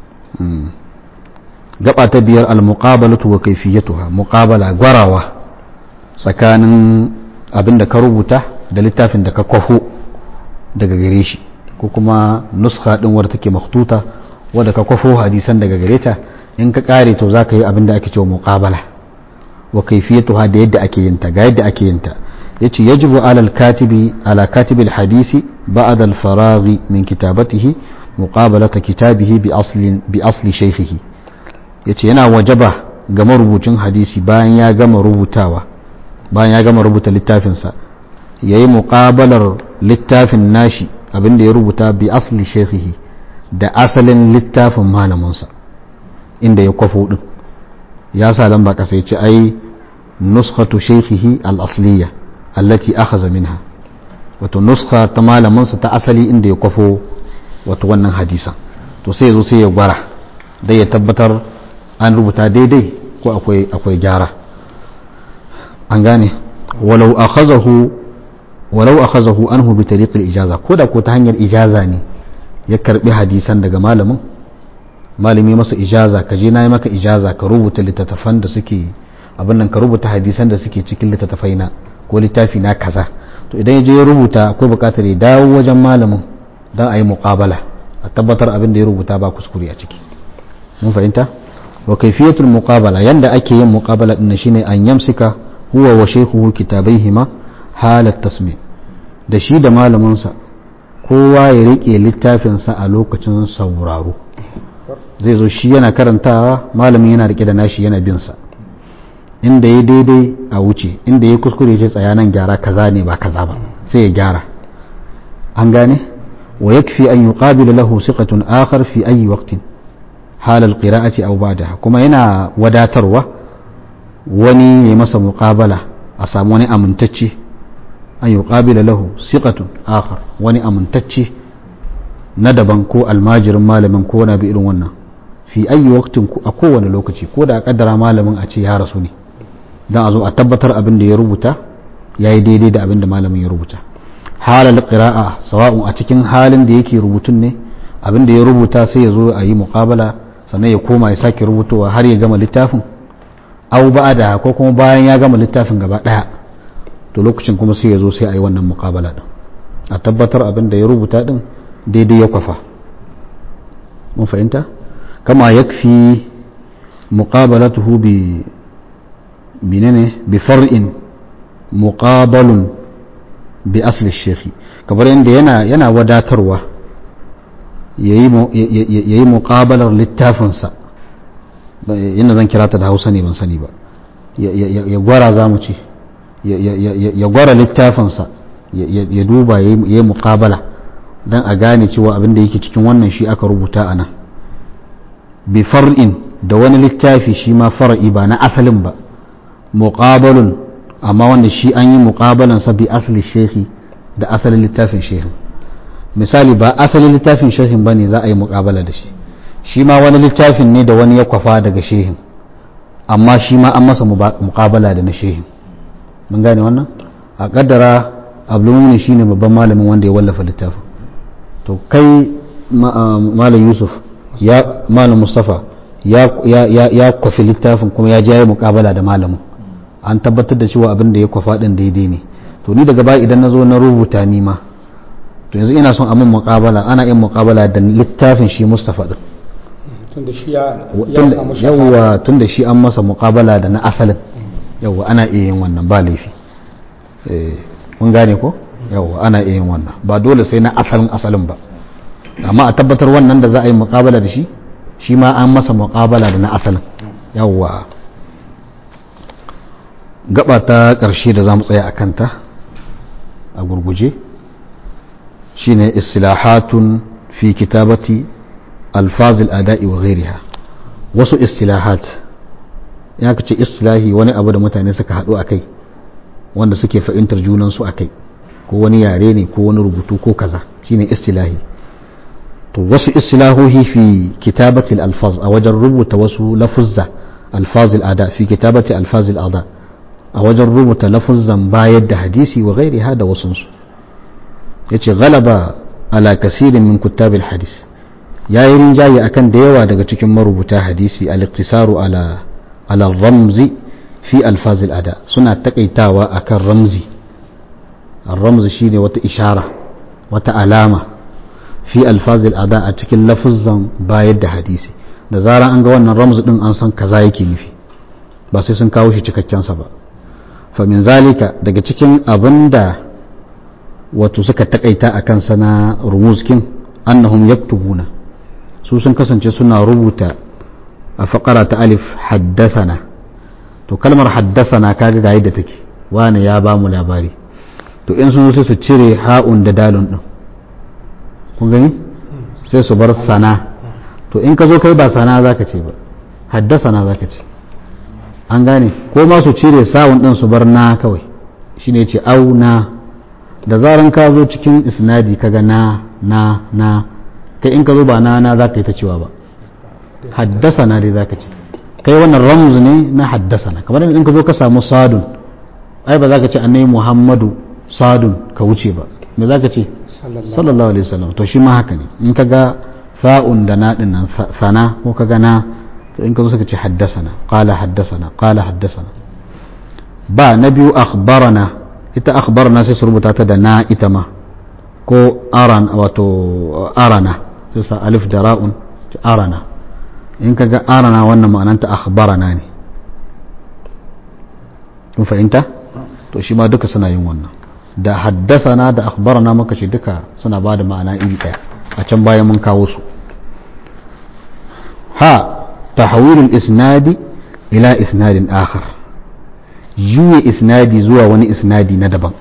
gaba ta biyar al-muqabalatu wa kayfiyatuha muqabala gwarawa tsakanin abin da ka rubuta da littafin da ka kwafo daga gare shi ko kuma nuska din wadda take makhtuta wadda ka kwafo hadisan daga gare ta in ka kare to za ka yi abin da ake cewa muqabala wa kaifiyatuha da yadda ake yin ta ga yadda ake yin ta yace yajibu ala al-katibi ala katibi al-hadisi ba'da al-faraghi min kitabatihi muqabalata kitabihi bi aslin bi asli shaykhihi yace yana wajaba ga marubucin hadisi bayan ya gama rubutawa bayan ya gama rubuta littafinsa ya yi muƙabalar littafin nashi abinda ya rubuta bi asli shekhihi da asalin littafin malaminsa inda ya kwafo ɗin ya sa lamba ƙasa ya ce ai nuskhatu shekhihi al-asliya allati akhadha minha wato nuskha ta malaminsa ta asali inda ya kwafo wato wannan hadisan to sai zo sai ya gwara dai ya tabbatar an rubuta daidai ko akwai akwai gyara an gane walau akhazahu walau akhazahu anhu bi tariqil ijaza ko da ko ta hanyar ijaza ne ya karbi hadisan daga malamin malami masa ijaza ka je nayi maka ijaza ka rubuta littattafan da suke abin nan ka rubuta hadisan da suke cikin littattafai na ko littafi na kaza to idan ya je ya rubuta akwai bukatar ya dawo wajen malamin don a yi muqabala a tabbatar abin da ya rubuta ba kuskure a ciki mun fahimta wa kaifiyatul muqabala yanda ake yin muqabala din shine an yamsika huwa wa shaykhuhu kitabaihima halat tasmi da shi da malaminsa kowa ya rike littafinsa a lokacin sauraro zai zo shi yana karantawa malamin yana rike da nashi yana bin sa inda ya daidai a wuce inda ya kuskure ce tsaya nan gyara kaza ne ba kaza ba sai ya gyara an gane wa yakfi an yuqabila lahu siqatun akhar fi ayi waqtin hal al-qira'ati aw ba'daha kuma yana wadatarwa wani ya masa muqabala a samu wani amintacce an yuqabila lahu siqatun akhar wani amintacce na daban ko almajirin malamin ko na bi irin wannan fi ayi waktin a kowane lokaci ko da a kaddara malamin a ce ya rasu ne don a zo a tabbatar abin da ya rubuta ya yi daidai da abin da malamin ya rubuta halal qira'a sawa'un a cikin halin da yake rubutun ne abin da ya rubuta sai ya zo a yi muqabala sannan ya koma ya sake rubutowa har ya gama littafin au da ko kuma bayan ya gama littafin gaba daya to lokacin kuma sai ya zo sai a yi wannan muqabala din a tabbatar abin da ya rubuta din daidai ya kwafa mun fahimta kama yakfi muqabalatuhu bi binene bi far'in muqabalun bi asli shekhi kamar yadda yana yana wadatarwa yayi muqabalar littafinsa yana zan kira ta da hausa ne ban sani ba ya gwara za mu ce ya gwara littafinsa ya duba ya yi muqabala don a gane cewa abin da yake cikin wannan shi aka rubuta a nan bi far'in da wani littafi shi ma far'i ba na asalin ba muqabalun amma wanda shi an yi muqabalansa bi asali shehi da asalin littafin shehin misali ba asalin littafin shehin ba ne za a yi muqabala da shi shi ma wani littafin ne da wani ya kwafa daga shehin amma shi ma an masa muqabala da na shehin mun gane wannan a kaddara abdulmuni shine babban malamin wanda ya wallafa littafin to kai malam yusuf ya malam mustafa ya kwafi littafin kuma ya jaye muqabala da malamin an tabbatar da cewa abin da ya kwafa din daidai ne to ni daga baya idan na zo na rubuta ni ma to yanzu ina son a min muqabala ana yin muqabala da littafin shi mustafa din tunda shi ya samu yawwa tunda shi an masa muqabala da na asalin yawwa ana iya yin wannan ba laifi mun gane ko yawwa ana iya yin wannan ba dole sai na asalin asalin ba amma a tabbatar wannan da za a yi muqabala da shi shi ma an masa muqabala da na asalin yawwa gaba ta ƙarshe da za mu tsaya a kanta a gurguje shine istilahatun fi kitabati alfazil ada'i wa ghairiha wasu istilahat ya ce istilahi wani abu da mutane suka haɗu a kai wanda suke fahimtar junansu a kai ko wani yare ne ko wani rubutu ko kaza shine istilahi to wasu istilahohi fi kitabati alfaz a wajen rubuta wasu lafuzza alfazil ada fi kitabati alfazil ada a wajen rubuta lafuzzan bayar da hadisi wa ghairiha da wasunsu yace galaba ala kasirin min kuttabil hadis yayi rinjaye akan da yawa daga cikin marubuta hadisi al-iqtisaru ala ala ramzi fi alfaz al-ada suna takaitawa akan ramzi ar-ramz shine wata ishara wata alama fi alfaz al-ada a cikin lafuzzan bayar da hadisi da zaran an ga wannan ramz din an san kaza yake nufi ba sai sun kawo shi cikakken sa ba fa min zalika daga cikin abinda wato suka takaita a kansa na rumuzkin annahum yaktubuna su sun kasance suna rubuta a faƙara ta alif haddasana to kalmar haddasana kaga ga yadda take wani ya ba mu labari to in sun sai su cire ha'un da dalun din kun gani sai su bar sana to in ka zo kai ba sana zaka ce ba haddasana zaka ce an gane ko ma su cire sawun din su bar na kawai shine ce au na da zaran ka zo cikin isnadi kaga na na na kai in ka zo ba na na za ka yi ta cewa ba haddasa na dai za ka ce kai wannan ramuz ne na haddasa na kamar in ka zo ka samu sadun ai ba za ka ce annai muhammadu sadun ka wuce ba me za ka ce sallallahu alaihi wasallam to shi ma haka ne in ka ga fa'un da na din nan sana ko ka ga na to in ka zo suka ce haddasana qala haddasana qala haddasana ba na biyu akhbarana ita akhbarna sai su rubuta ta da na ita ma ko aran wato arana sai sa alif da ra'un arana in ka ga arana wannan ma'ananta akhbarana ne kun fahimta to shi ma duka suna yin wannan da haddasana da akhbarana muka ce duka suna ba da ma'ana iri ɗaya a can bayan mun kawo su ha tahawilul isnadi ila isnadin akhar juya isnadi zuwa wani isnadi na daban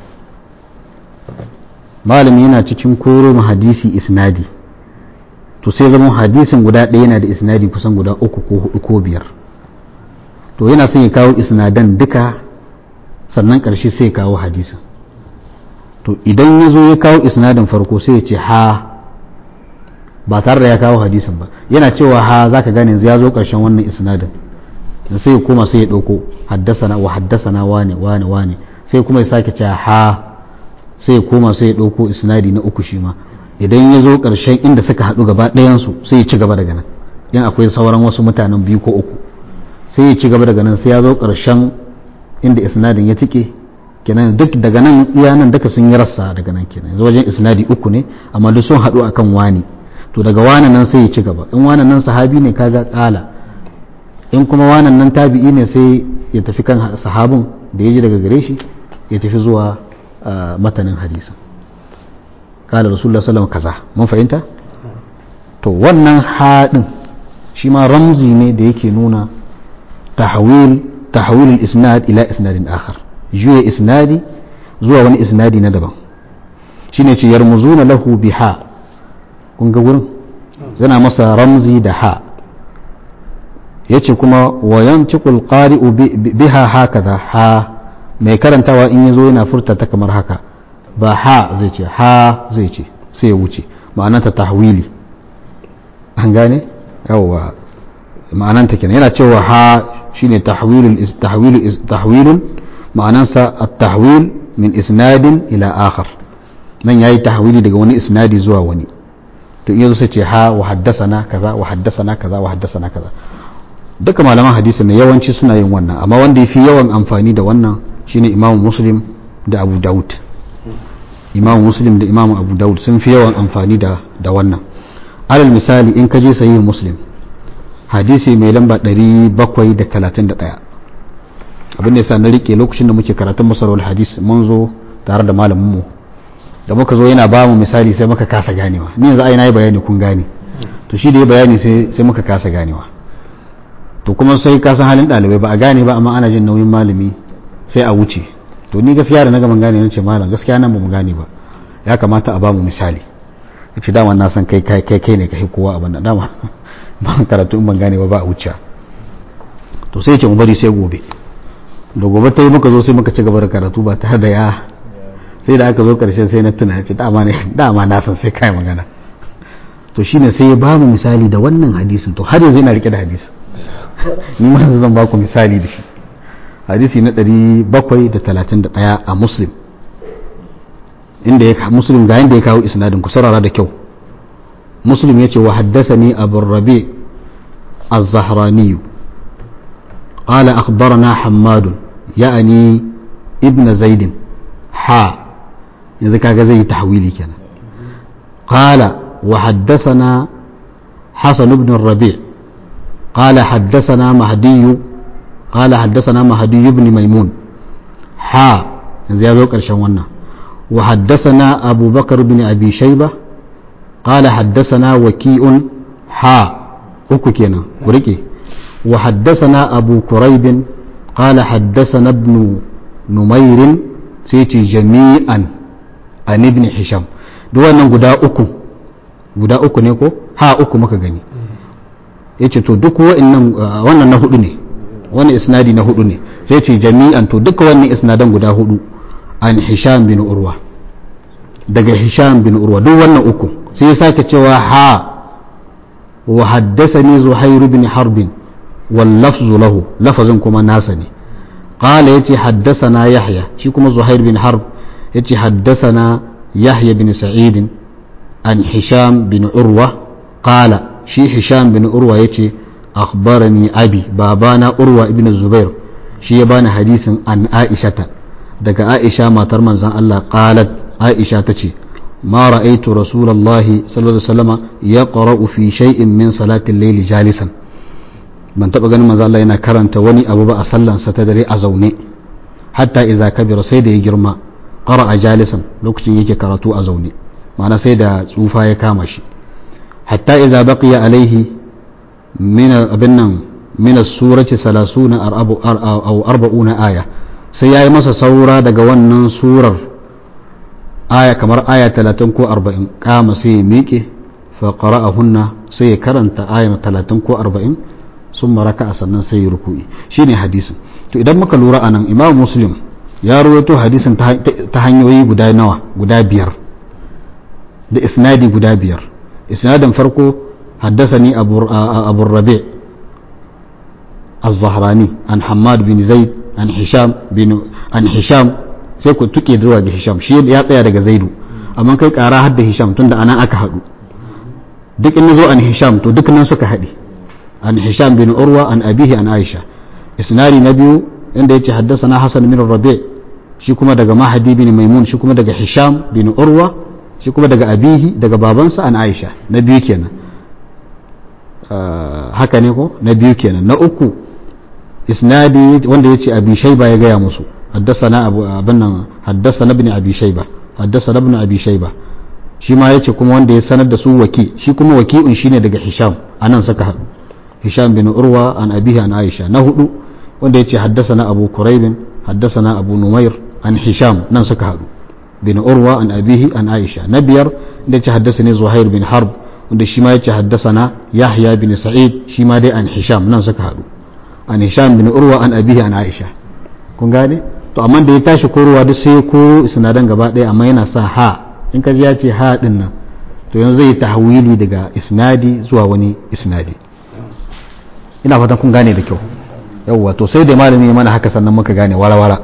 malami yana cikin koro ma hadisi isnadi to sai zama hadisin guda ɗaya yana da isnadi kusan guda uku ko hudu ko biyar to yana son ya kawo isnadan duka sannan ƙarshe sai ya kawo hadisin to idan ya zo ya kawo isnadin farko sai ya ce ha ba tare da ya kawo hadisin ba yana cewa ha zaka gane yanzu ya zo karshen wannan isnadin sai ya koma sai ya dauko haddasana wa haddasana wane wane wane sai kuma ya sake cewa ha sai ya koma sai ya dauko isnadi na uku shi ma idan ya zo karshen inda suka haɗu gaba ɗayan su sai ya ci gaba daga nan in akwai sauran wasu mutanen biyu ko uku sai ya ci gaba daga nan sai ya zo karshen inda isnadin ya tike kenan duk daga nan iya nan duka sun yi rassa daga nan kenan yanzu wajen isnadi uku ne amma duk sun haɗu akan wani to daga wani nan sai ya ci gaba in wani nan sahabi ne kaga kala in kuma wani nan tabi'i ne sai ya tafi kan sahabin da ya ji daga gare shi ya tafi zuwa matanin hadisin kala rasulullah sallallahu kaza mun fahimta to wannan haɗin shi ma ramzi ne da yake nuna tahawil tahawil isnad ila isnadin akhar juya isnadi zuwa wani isnadi na daban shine ce yarmuzuna lahu biha kun ga wurin yana masa ramzi da ha yace kuma wayan cikul qari'u biha hakaza ha mai karantawa in yazo yana furta ta kamar haka ba ha zai ce ha zai ce sai ya wuce ma'ananta tahwili an gane yawa ma'ananta kenan yana cewa ha shine tahwilul tahwilul tahwilun ma'anansa at-tahwil min isnadin ila akhar nan yayi tahwili daga wani isnadi zuwa wani to iya sai ce ha wa haddasana kaza wa haddasana kaza wa haddasana kaza duka malaman hadisi ne yawanci suna yin wannan amma wanda yafi yawan amfani da wannan shine Imam Muslim da Abu Dawud Imam Muslim da Imam Abu Dawud sun fi yawan amfani da da wannan alal misali in ka je sahih Muslim hadisi mai lamba 731 abin da yasa na rike lokacin da muke karatun masarar hadis mun zo tare da malamin mu da muka zo yana ba mu misali sai muka kasa ganewa ni yanzu ai na yi bayani kun gane to shi da ya bayani sai muka kasa ganewa to kuma sai ka san halin ɗalibai ba a gane ba amma ana jin nauyin malami sai a wuce to ni gaskiya da na gaban gane nace malam gaskiya nan ba mu gane ba ya kamata a ba mu misali yace dama na san kai kai kai kai ne kai kowa abin da dama ba karatu in ban gane ba ba a wuce to sai ce mu bari sai gobe da gobe ta yi muka zo sai muka ci gaba da karatu ba tare da ya sai da aka zo karshe sai na tuna ce dama ne dama na san sai kai magana to shine sai ya ba mu misali da wannan hadisin to har yanzu ina rike da hadisin ni ma zan ba ku misali da shi hadisi na 731 a muslim inda ya muslim ga yanda ya kawo isnadin ku saurara da kyau muslim yace wa haddathani abu rabi az-zahrani قال أخبرنا حماد يعني ابن زيد حا إذا كان زي تحويلي كان قال وحدثنا حسن بن الربيع قال حدثنا مهدي قال حدثنا مهدي بن ميمون حا زيادة كرشان ونا وحدثنا أبو بكر بن أبي شيبة قال حدثنا وكيء حا uku kenan ku rike wa haddathana abu kuraib qala haddathana ibn numair sai ce jami'an an ibn hisham duk wannan guda uku guda uku ne ko ha uku muka gani yace to duk wa'annan wannan na hudu ne wannan isnadi na hudu ne sai ce jami'an to duka wannan isnadan guda hudu an hisham bin urwa daga hisham bin urwa duk wannan uku sai ya sake cewa ha وحدثني زهير بن حرب واللفظ له لفظ كما ناسني قال يتي حدثنا يحيى شي كما زهير بن حرب يتي حدثنا يحيى بن سعيد عن هشام بن عروة قال شي هشام بن عروة يتي أخبرني أبي بابانا عروة ابن الزبير شي يبان حديث عن عائشة daga Aisha matar manzon Allah qalat Aisha tace ما رأيت رسول الله صلى الله عليه وسلم يقرأ في شيء من صلاة الليل جالسا ban taɓa ganin manzo Allah yana karanta wani abu ba a sallansa ta dare a zaune hatta idza kabira sai da ya girma qara'a jalisan lokacin yake karatu a zaune ma'ana sai da tsufa ya kama shi hatta idza baqiya alaihi min abin nan min as-surati 30 aw 40 aya sai yayi masa saura daga wannan surar aya kamar aya talatin ko arba'in kama sai ya miƙe faƙara a hunna sai ya karanta aya talatin ko arba'in sun maraka a sannan sai ya ruku'i shi ne hadisin to idan muka lura a nan imam muslim ya rawaito hadisin ta hanyoyi guda nawa guda biyar da isnadi guda biyar isnadin farko حدثني أبو, أبو الربيع الزهراني عن حماد بن زيد عن هشام بن عن هشام sai ku tuke zuwa ga Hisham shi ya tsaya daga Zaidu amma kai kara hadda Hisham tunda anan aka hadu duk in zo an Hisham to duk nan suka haɗe an Hisham bin Urwa an abihi an Aisha isnari na biyu inda yace haddathana Hasan bin Rabi' shi kuma daga Mahdi bin Maimun shi kuma daga Hisham bin Urwa shi kuma daga abihi daga babansa an Aisha na biyu kenan haka ne ko na biyu kenan na uku isnadi wanda yace abi shayba ya gaya musu حدثنا ابو ابن حدثنا ابن ابي شيبه حدثنا ابن ابي شيبه shi ma yace kuma wanda ya sanar da su waki shi kuma waki'un shine daga hisham anan saka haɗu hisham bin urwa an abihi an aisha na hudu wanda yace haddasana abu kuraib haddasana abu numair an hisham nan suka haɗu bin urwa an abihi an aisha na biyar da yace haddasani zuhair bin harb wanda shi ma yace haddasana yahya bin sa'id shi ma dai an hisham nan suka haɗu an hisham bin urwa an abihi an aisha kun gane to amma da ya tashi korowa duk sai ko isnadan gaba ɗaya amma yana sa ha in ka ji ya ce ha din nan to yanzu zai tahwili daga isnadi zuwa wani isnadi ina fatan kun gane da kyau yawwa to sai da malami mana haka sannan muka gane wara-wara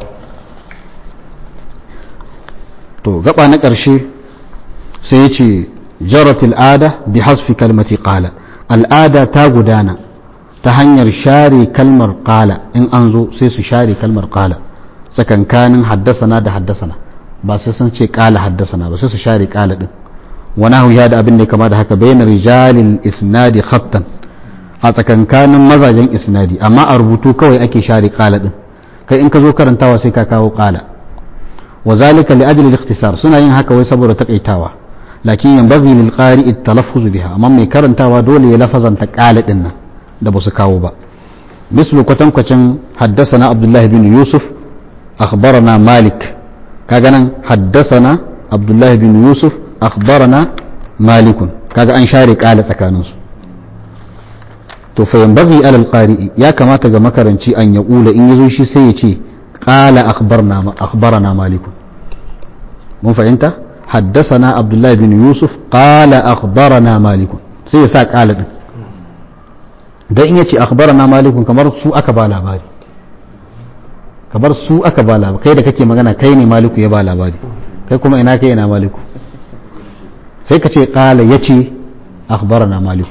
to gaba na ƙarshe sai ya ce jarat al'ada bi hasfi kalmati qala al'ada ta gudana ta hanyar share kalmar qala in an zo sai su share kalmar qala tsakankanin haddasana da haddasana ba sai sun ce qala haddasana ba sai su share qala din wani hau ya da abin da kama da haka bayan rijalin isnadi khattan a tsakankanin mazajen isnadi amma a rubutu kawai ake share qala din kai in ka zo karantawa sai ka kawo qala wa zalika li ajli al-ikhtisar suna yin haka wai saboda takaitawa lakin yanbaghi lil qari at-talaffuz biha amma mai karantawa dole ya lafazanta qala din nan da ba su kawo ba mislu kwatankwacin haddasana abdullahi bin yusuf akhbarana malik kaga nan haddasana abdullahi bin yusuf akhbarana malikun kaga an share kala tsakaninsu to fa yanbaghi ala alqari'i ya kamata ga makaranci an ya kula in yazo shi sai ya ce qala akhbarna akhbarana malikun mun fahimta haddasana abdullahi bin yusuf qala akhbarana malikun sai ya sa kala din dan in yace akhbarana malikun kamar su aka ba labari kamar su aka ba labari kai da kake magana kai ne maliku ya ba labari kai kuma ina kai ina maliku sai ka ce qala yace akhbarana maliku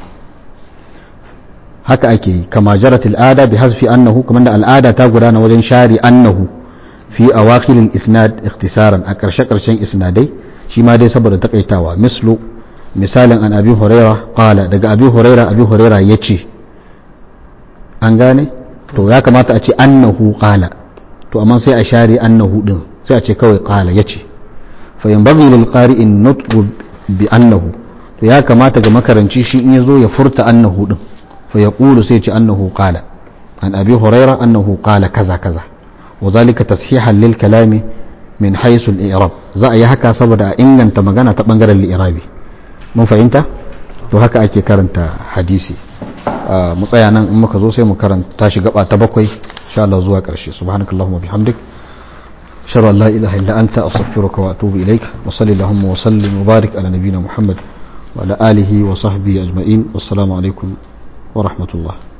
haka ake yi kama jarat al'ada bi hasfi annahu kamar da al'ada ta gudana wajen share annahu fi awakhil isnad ikhtisaran a karshe karshen isnadai shi ma dai saboda takaitawa mislu misalin an abi huraira qala daga abi huraira abi huraira yace an gane to ya kamata a ce annahu qala to amma sai a share annahu din sai a ce kawai qala yace fa yanbaghi lil qari'in nutqu bi annahu to ya kamata ga makaranci shi in yazo ya furta annahu din fa yaqulu sai ce annahu qala an abi huraira annahu qala kaza kaza wa zalika tashihan lil kalami min haythu al i'rab za a yi haka saboda a inganta magana ta bangaren al-i'rabi mun fahimta to haka ake karanta hadisi mu tsaya nan in muka zo sai mu karanta shi gaba ta bakwai insha Allah zuwa ƙarshe subhanakallahumma bihamdik ashhadu an la ilaha illa anta astaghfiruka wa atubu ilaik wa sallallahu wa sallim wa barik ala nabiyyina muhammad wa ala alihi wa sahbihi ajma'in wassalamu alaikum wa rahmatullah